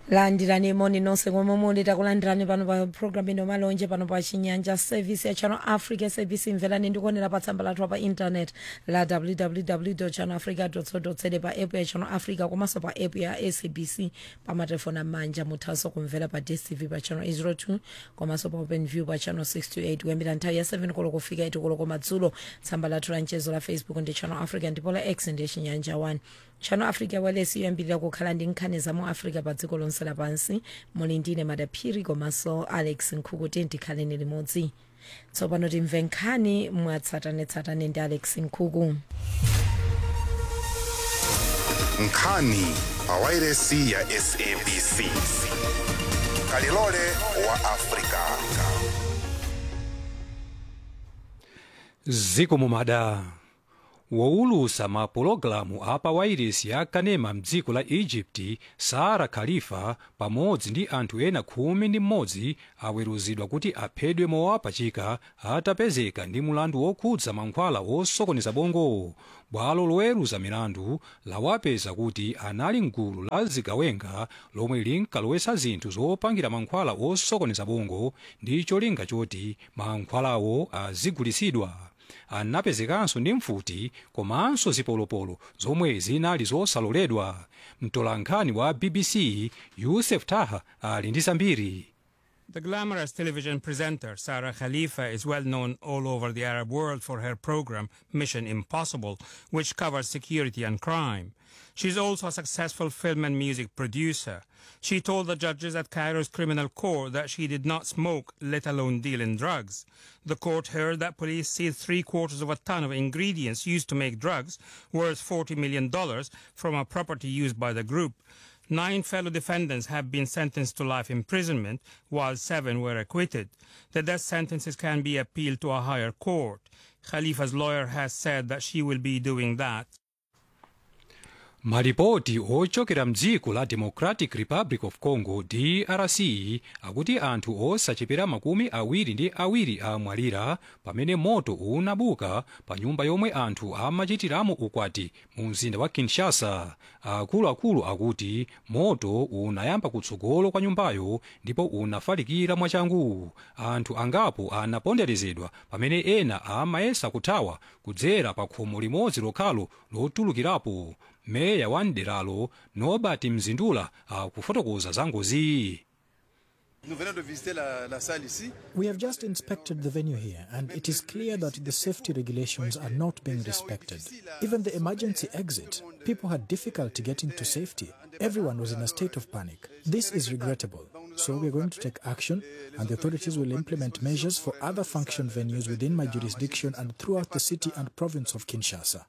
landirani moni nonse komwe muli takulandirani pano pa programu ino malonje pano pa chinyanja service ya channel africa service imvelani ndikuonera pa tsamba lathu pa internet la www channel africa co za pa app ya channel africa komanso pa app ya sabc pa matelefoni amanja muthanso kumvera pa dstv pa channel 02 komanso pa open view pa channel 628 kuyambira nthawi ya 7 koloko kufika 8 koloko madzulo tsamba lathu la mchezo la facebook ndi channel africa ndipo la x ndi chinyanja 1 channel africa walesi yoyambirira kukhala ndi nkhani za mu africa pa dziko lonse lapansi muli ndine madaphiri komanso alex nkhuku tikhaleni limodzi tsopano timve nkhani mwatsatanetsatane ndi alex nkhuku nkhani pa wairesi ya sabc kalilole wa afrika ziko mumada wowulusa mapulogalamu apa wairesi ya kanema mdziko la egypt sara khalifa pamodzi ndi anthu ena khumi ndi mmodzi aweruzidwa kuti aphedwe mowapachika atapezeka ndi mulandu wokhudza mankhwala wosokoneza bongo bwalo loweruza milandu lawapeza kuti anali mgulu la zigawenga lomwe linkalowesa zinthu zopangira mankhwala wosokoneza bongo ndi cholinga choti mankhwalawo azigulitsidwa anapezekanso ndi mfuti komanso zipolopolo zomwe zinali zosaloledwa mtolankhani wa bbc yusef taha ali ndi zambiri The glamorous television presenter Sarah Khalifa is well known all over the Arab world for her program Mission Impossible, which covers security and crime. She's also a successful film and music producer. She told the judges at Cairo's criminal court that she did not smoke, let alone deal in drugs. The court heard that police seized three quarters of a ton of ingredients used to make drugs, worth $40 million, from a property used by the group. Nine fellow defendants have been sentenced to life imprisonment, while seven were acquitted. The death sentences can be appealed to a higher court. Khalifa's lawyer has said that she will be doing that. malipoti ochokera mdziko la democratic republic of congo drc akuti anthu osachepera makumi awiri ndi awiri amwalira pamene moto unabuka pa nyumba yomwe anthu amachitiramo ukwati mu mzinda wa kinshasa akuluakulu akuti moto unayamba kutsogolo kwa nyumbayo ndipo unafalikira mwachangu anthu angapo anaponderezedwa pamene ena amayesa kuthawa kudzera pa khomo limodzi lokhalo lotulukirapo meya wa mderalo nobert mzindula akufotokoza za ngozi Nous venons de visiter la, la salle ici. We have just inspected the venue here, and it is clear that the safety regulations are not being respected. Even the emergency exit, people had difficulty getting to safety. Everyone was in a state of panic. This is regrettable. So we are going to take action, and the authorities will implement measures for other function venues within my jurisdiction and throughout the city and province of Kinshasa.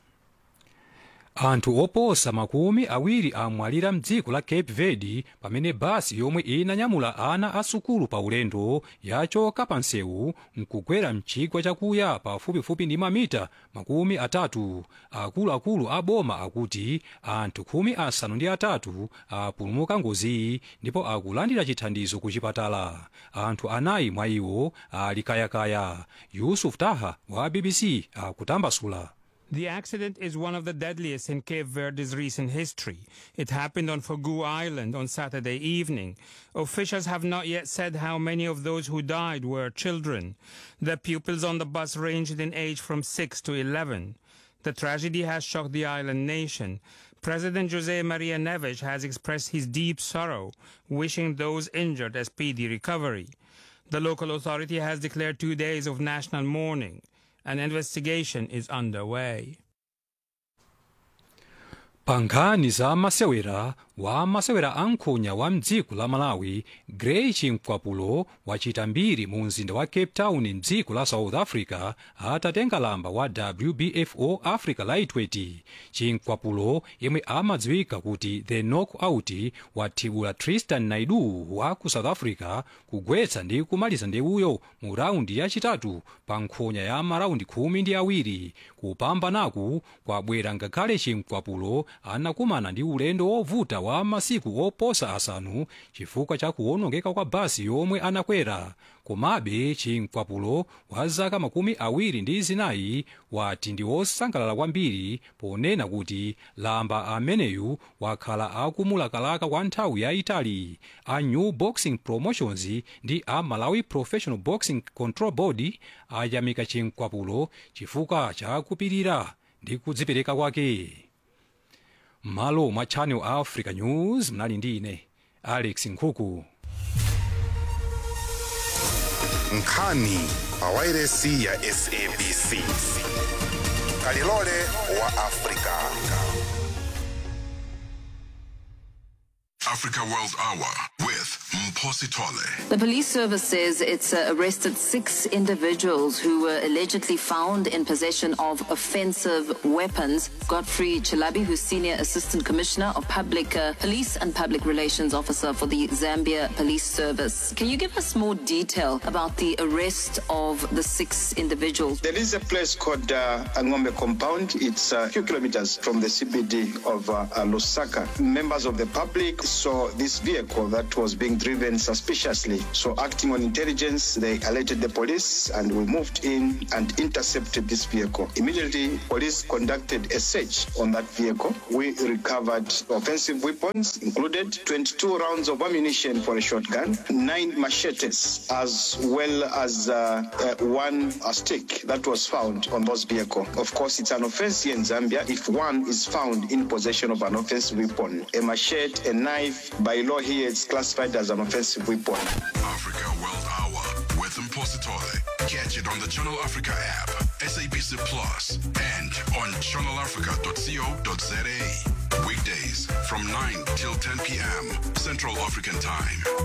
anthu oposa makumi awiri amwalira mdziko la cape verde pamene basi yomwe inanyamula ana asukulu pa ulendo yachoka pa msewu nkugwera mchigwa chakuya pafupifupi ndi mamita makumi atatu akuluakulu a boma akuti anthu khumi asanu ndi atatu apulumuka ngoziyi ndipo akulandira chithandizo ku chipatala anthu anayi mwa iwo ali kayakaya yusuf taha wa bbc akutambasula The accident is one of the deadliest in Cape Verde's recent history. It happened on Fogu Island on Saturday evening. Officials have not yet said how many of those who died were children. The pupils on the bus ranged in age from 6 to 11. The tragedy has shocked the island nation. President Jose Maria Neves has expressed his deep sorrow, wishing those injured a speedy recovery. The local authority has declared two days of national mourning. An investigation is underway. pa nkhani za masewera wa masewera ankhonya wa mdziko la malawi gray chinkwapulo wachita mbiri mu mzinda wa cape town mdziko la south africa atatenga lamba wa wbfo africa lightweight chinkwapulo yemwe amadziwika kuti the knockout wathibula tristan naidu wa ku south africa kugwetsa ndi kumaliza ndewuyo mu raundi yachitatu pa nkhonya ya maraundi khumi ndi awiri kupambanaku kwabwera ngakhale chinkwapulo anakumana ndi ulendo wovuta wa wa masiku oposa asanu chifukwa cha kuwonongeka kwa basi yomwe anakwera komabe chinkwapulo wa zaka makumi awiri ndi zinayi wati ndi wosangalala kwambiri ponena kuti lamba ameneyu wakhala akumulakalaka kwa nthawi yayitali a new boxing promotions ndi a malawi professional boxing control board ayamika chinkwapulo chifukwa cha kupirira ndi kudzipereka kwake malo mwa channel africa news mnali ndi ine alex nkhuku nkhani pawairesi ya sabc kalilole wa afrika Africa World Hour with Mposi Tole. The police service says it's uh, arrested six individuals who were allegedly found in possession of offensive weapons. Godfrey Chilabi, who's Senior Assistant Commissioner of Public uh, Police and Public Relations Officer for the Zambia Police Service. Can you give us more detail about the arrest of the six individuals? There is a place called uh, Angombe Compound. It's a few kilometers from the CBD of uh, uh, Lusaka. Members of the public saw this vehicle that was being driven suspiciously. So, acting on intelligence, they alerted the police and we moved in and intercepted this vehicle. Immediately, police conducted a search on that vehicle. We recovered offensive weapons, included 22 rounds of ammunition for a shotgun, nine machetes, as well as uh, uh, one uh, stick that was found on those vehicle. Of course, it's an offense here in Zambia if one is found in possession of an offensive weapon. A machete, a knife, by law here, it's classified as an offensive weapon. Africa World Hour with Mposi Tole. Catch it on the Channel Africa app, SABC Plus, and on channelafrica.co.za. Weekdays from 9 till 10 p.m. Central African Time.